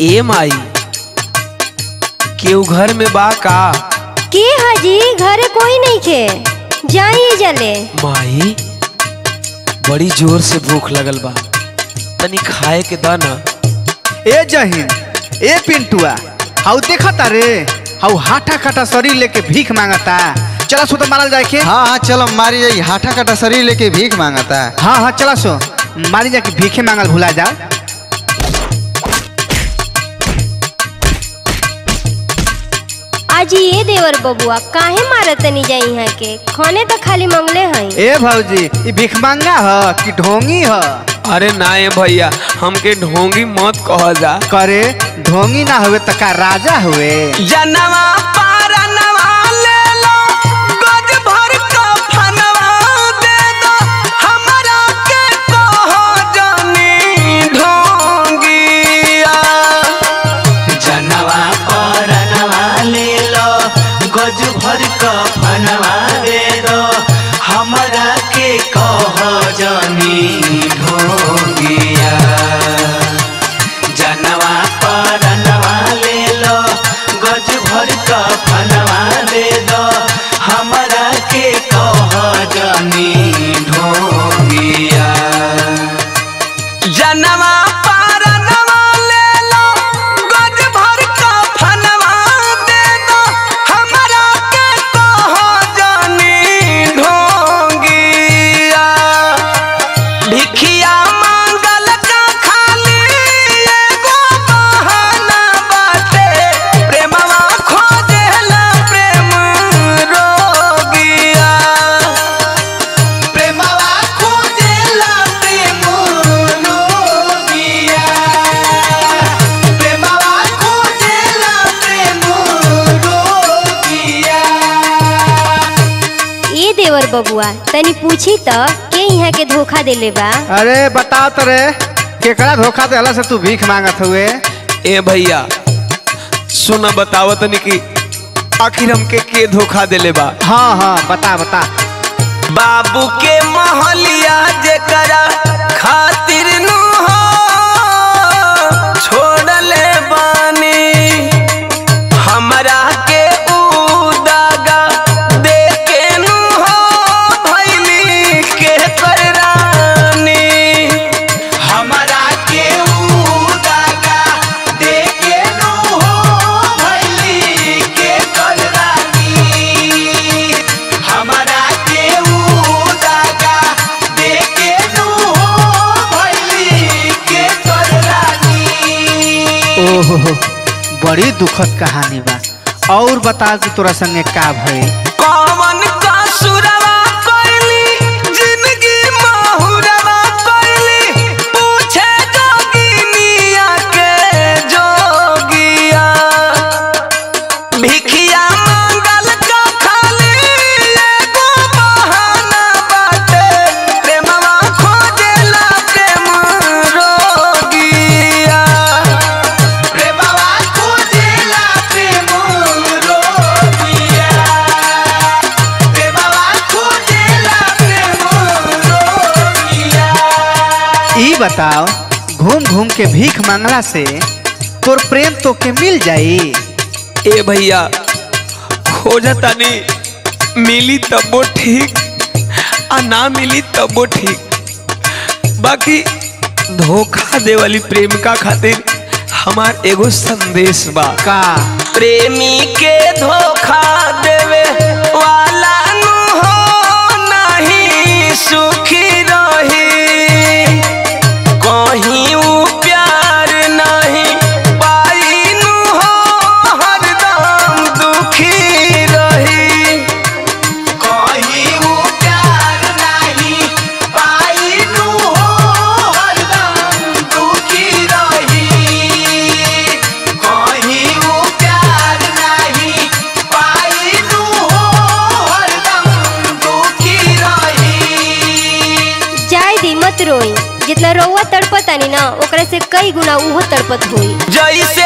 ए माई केहू घर में बा का के हाजी घरे कोई नहीं खे जाइए जले माई बड़ी जोर से भूख लगल बा तनी खाए के दा ना ए जहीन ए पिंटुआ हाउ देखता रे हाउ हाथा काटा शरीर लेके भीख मांगता चला सो तो मारल जाए के हाँ हाँ चलो मारी जाई हाथा काटा शरीर लेके भीख मांगता है हाँ हाँ चला सो मारी जाके भीखे मांगल भुला जा आज ये देवर बबुआ काहे मारत तनी जाई यहाँ के खाने तो खाली मंगले हैं ए भौजी ई भीख मांगा ह कि ढोंगी ह अरे ना ए भैया हमके ढोंगी मत कह जा करे ढोंगी ना हुए त का राजा हुए जनवा पारनवा ले लो गज भर का फनवा दे दो हमरा के कहो जानी ढोंगिया जनवा परनवा ले लो गज भर क फनवा दे दो हमरा के कह जनी ढोगिया जनवा परनवा ले लो गज भर क फनवा दे दो हमरा के कह जनी ढोगिया जनवा पारनवा ले लो गज भर का फनवा दे दो हमरा के कहो जानी ढोंगिया भिखिया मांगल का खाली एगो बहाना बाटे प्रेमवा खोजेला प्रेम रोगिया प्रेमवा खोजेला प्रेम रोगिया प्रेमवा खोजेला प्रेम रोगिया ये देवर बबुआ तनी पूछी तो के यहाँ के धोखा देले बा अरे बताओ तो रे केकरा धोखा देला से तू भीख मांगत हुए ए भैया सुना बतावत तनी कि आखिर हमके के धोखा देले बा हाँ हाँ बता बता बाबू के महलिया जेकरा खातिर नु हो छोड़ले बानी हमरा के उदागा दे के नु हो भैली के करानी हमरा के उदागा देके नो हो भैली के कलरानी हमरा के उदागा देके नो हो भैली के कलरानी ओहो बड़ी दुखद कहानी बा और बता कि तोरा संगे का भइल कौन कसुरवा कैली जिंदगी माहुरवा कैली पूछे जोगिनिया के जोगिया भिखिया मांगल का खाली एगो बहाना बाटे प्रेमवा खोजेला प्रेम रोगिया प्रेमवा खोजेला प्रेम रोगिया प्रेमवा खोजेला प्रेम रोगिया ई बताओ घूम घूम के भीख मांगला से तोर प्रेम तो के मिल जाई ए भैया खोजतानी मिली तबो ठीक आ ना मिली तबो ठीक बाकी धोखा दे वाली प्रेमिका खातिर हमार एगो संदेश बा का प्रेमी के धोखा देवे वाला नु हो नहीं सुखी रही कहीं ऊ प्यार नहीं पाई नु हो हरदम दुखी रही कहीं वो प्यार नहीं पाई नु हो हरदम दुखी रही कहीं वो प्यार नहीं पाई नु हो हरदम दुखी रही जाय दी मत रोई जितना रउआ तड़पतानी ना ओकरा से कई गुना उहो तड़पत होई जैसे